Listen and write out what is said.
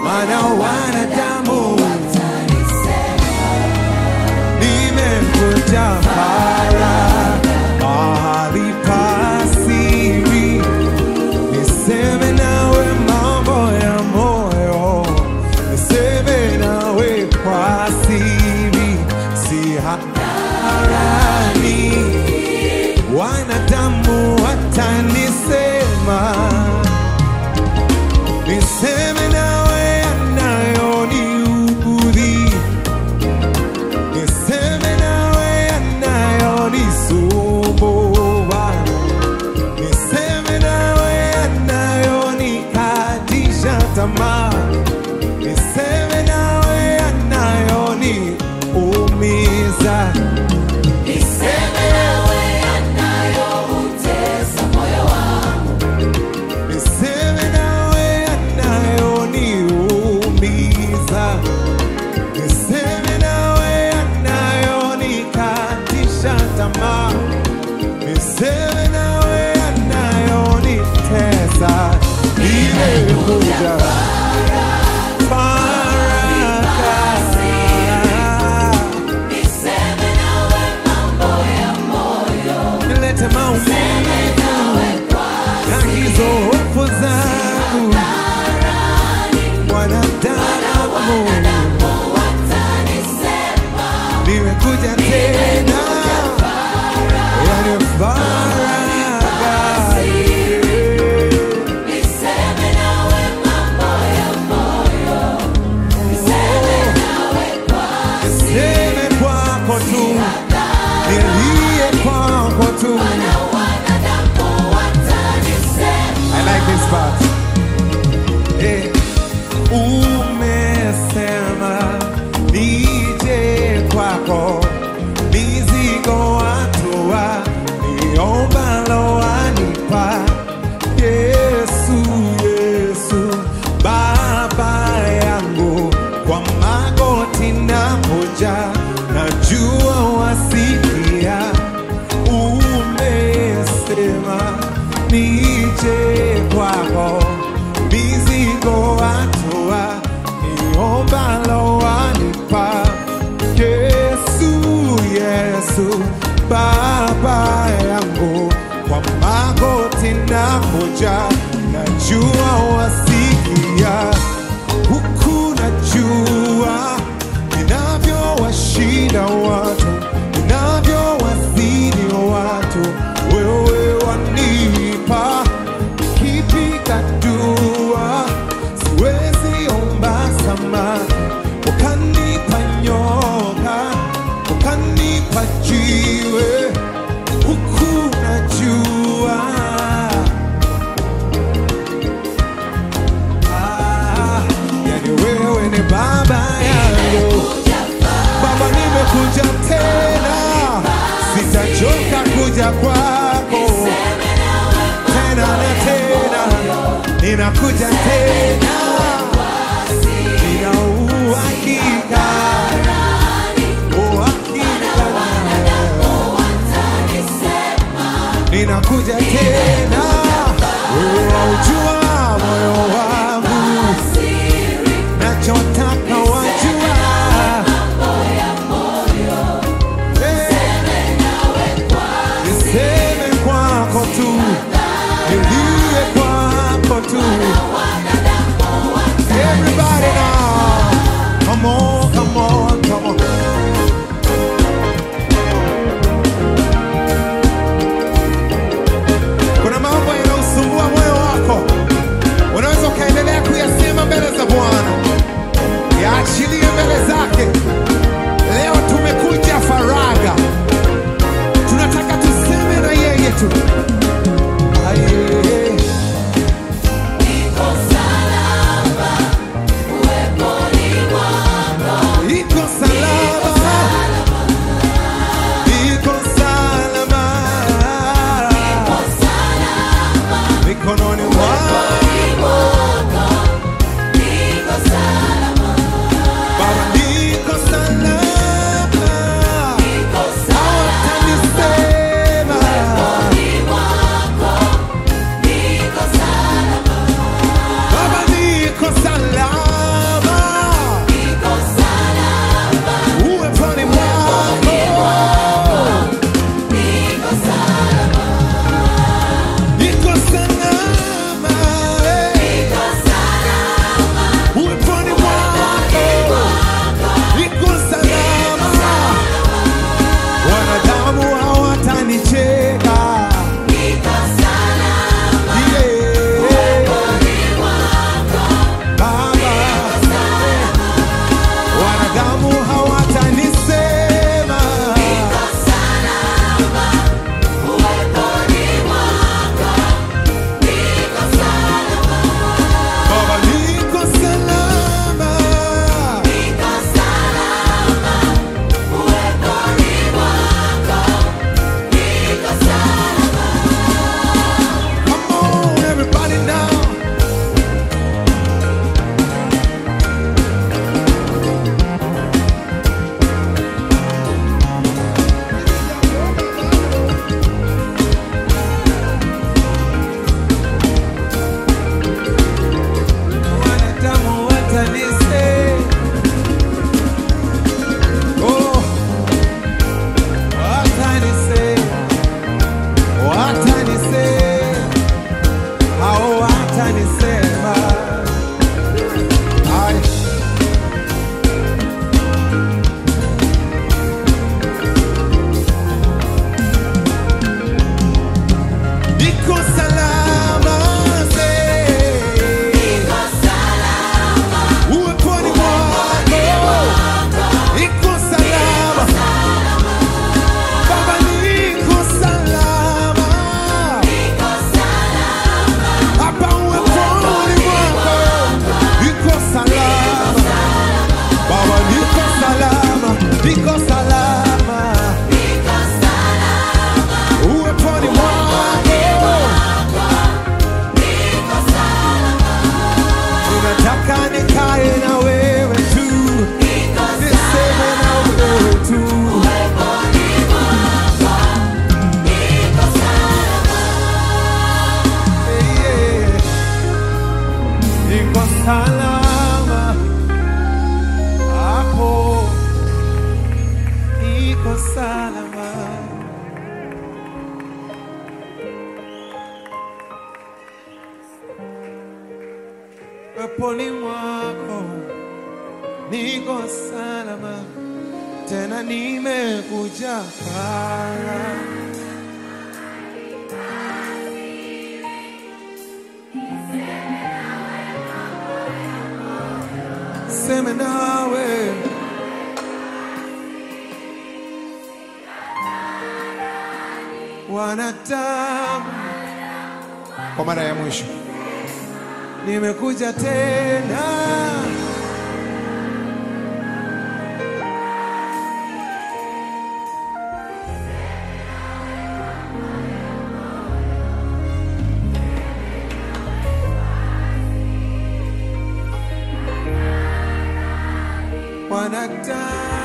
maana wanadamu nimekuja para mahali pa siri niseme nawe mambo ya moyo niseme nawe kwa siri si hadharani wanadamu watanisema niseme nawe yanayoniudhi niseme nawe yanayonisumbua niseme nawe yanayonikatisha tamaa niseme nawe yanayoniumiza Niseme nawe yanayoutesa moyo wangu. niseme nawe yanayoniumiza niseme nawe yanayonikatisha tamaa niseme nawe yanayonitesa nimekuja baraka Niseme nawe mambo ya moyo. nilete maumivu na hizo hofu zangu wanadamu Watanisema nimekuja tena yani faraga niseme nawe mambo ya moyo. Niseme nawe kwa niseme kwako tu nilie kwako tu wanadamu watanisema. I like this part. Eh, umesema nije kwako mizigo watua niombalo wanipa Yesu, Yesu Baba yangu kwa magoti na moja najua wasikia umesema nije kwako mizigo watua niombalo wanipa Yesu, Yesu Baba yangu kwa magoti na moja najua wasikia huku najua ninavyowashinda watu ninavyowazidi watu wewe wanipa kipiga dua siwezi omba samaki ukanipa nyoka ukanipa jiwe huku najua Ah, yani wewe ni baba yangu Baba, nimekuja tena, sitachoka kuja kwako tena na tena, ninakuja tena, nina uhakika uhakika ninakuja tena, wewe waujua moyo wangu, nachotaka wajua niseme kwako tu, nilie kwako tu, salama hapo, niko salama. Peponi mwako niko salama, tena nimekuja kala seme nawe wanadamu, kwa mara ya mwisho nimekuja tena wanadamu